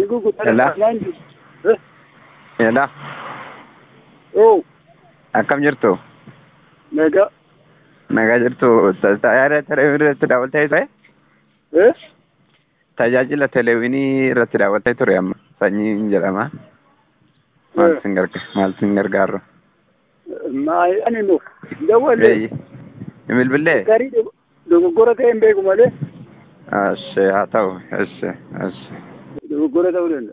Hello? Hello? Oo, Akkam jirtu? nagaa. Nagaa jirtu tajaajila televezyiinii irratti daawwattee ture? Eh? Tajaajila televezyiinii irratti daawwattee ture amma sanyiin jedhama. Maal sin garga maal sin gargaaru? Maa ani nuuf dawwalle Eeyyi. Bilbillee? garii dogoggora ta'e hin beeku malee Ashee haa ta'u. Ashee ashee. dogoggora ta'uu danda'a.